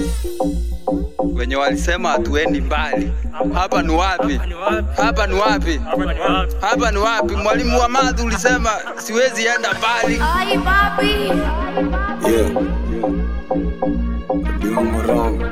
wenye walisema hatuendi mbali. Hapa ni wapi? Hapa ni wapi? Hapa ni wapi? Mwalimu wa math ulisema siwezi enda mbali. Ay, papi. Yeah. Doing wrong.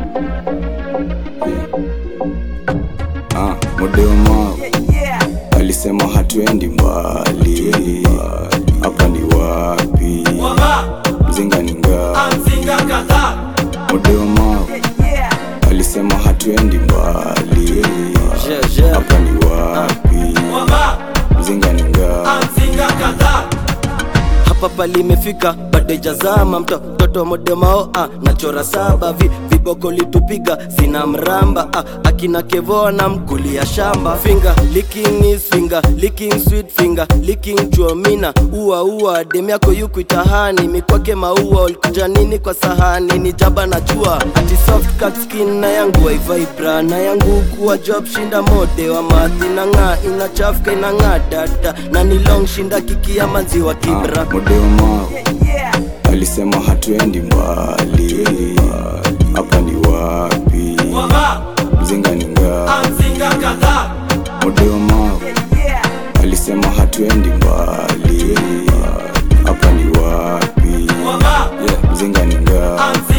Ah, Modema alisema hatuendi mbali. Hapa ni wapi? Mzinga ni ngapi? Modema alisema hatuendi mbali. Hapa ni wapi? Mzinga ni ngapi? hapa palimefika bado jazama mtoto modemao ah, nachora saba vi, viboko litupiga sina mramba ah, akina kevoa na mkulia shamba finger licking is finger licking sweet finger licking chuomina ua ua dem yako yukuitahani mikwake maua ulikuja nini kwa sahani ni jaba na jua ati soft cut skin na yangu waivibra na yangu kuwa job shinda mode wa madhi na ng'aa inachafuka inang'aa dada na ni long shinda kiki ya manziwa kibra Ah, Modema alisema hatuendi mbali. Hapa ni wapi? Mzinga ni ngapi? Modema alisema hatuendi mbali. Hapa ni wapi? Yeah, Mzinga ni ngapi?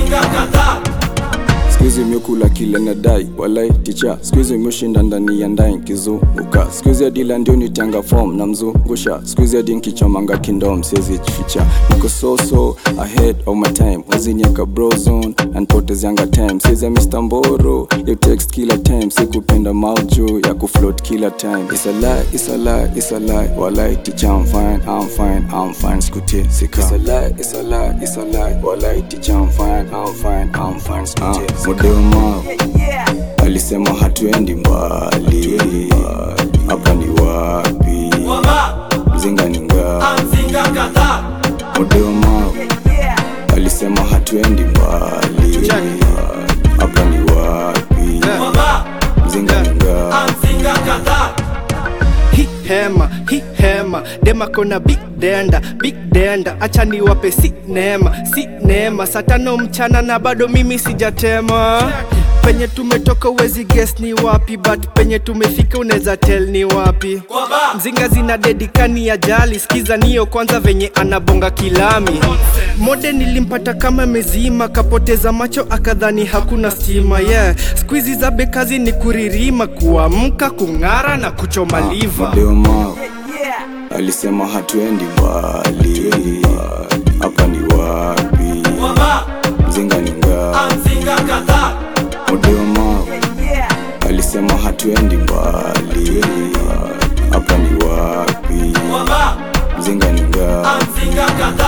Skuizi miokula kile nadai walai ticha skuizi mioshinda ndani ya ndai nkizunguka skuizi adila ndio nitanga form na mzungusha skuizi adi nkichomanga kindom siezi jificha niko so so ahead of my time waziniaka brozone anpotezianga time siezi ya Mr. Mboro yo text kila time sikupenda maujo ya kufloat kila time It's a lie, it's a lie, it's a lie walai ticha I'm fine, I'm fine, I'm fine skutie sika It's a lie, it's a lie, it's a lie walai ticha I'm fine, I'm fine, I'm fine skutie sika Modema alisema hatuendi mbali hapa ni wapi mzinga ni ngapi Modema alisema hatuendi mbali hapa ni wapi mzinga ni ngapi hi hema hi hema dema kona big denda big denda acha niwape si neema si neema saa tano mchana na bado mimi sijatema penye tumetoka uwezi guess ni wapi but penye tumefika unaweza tell ni wapi mzinga zina dedikani ya jali skiza niyo kwanza venye anabonga kilami mode nilimpata kama mezima kapoteza macho akadhani hakuna stima yeah skuizi za bekazi ni kuririma kuamka kung'ara na kuchoma liva Modema alisema hatuendi mbali hapa ni wapi mzinga ni ngapi Modema alisema hatuendi mbali hapa ni wapi mzinga ni ngapi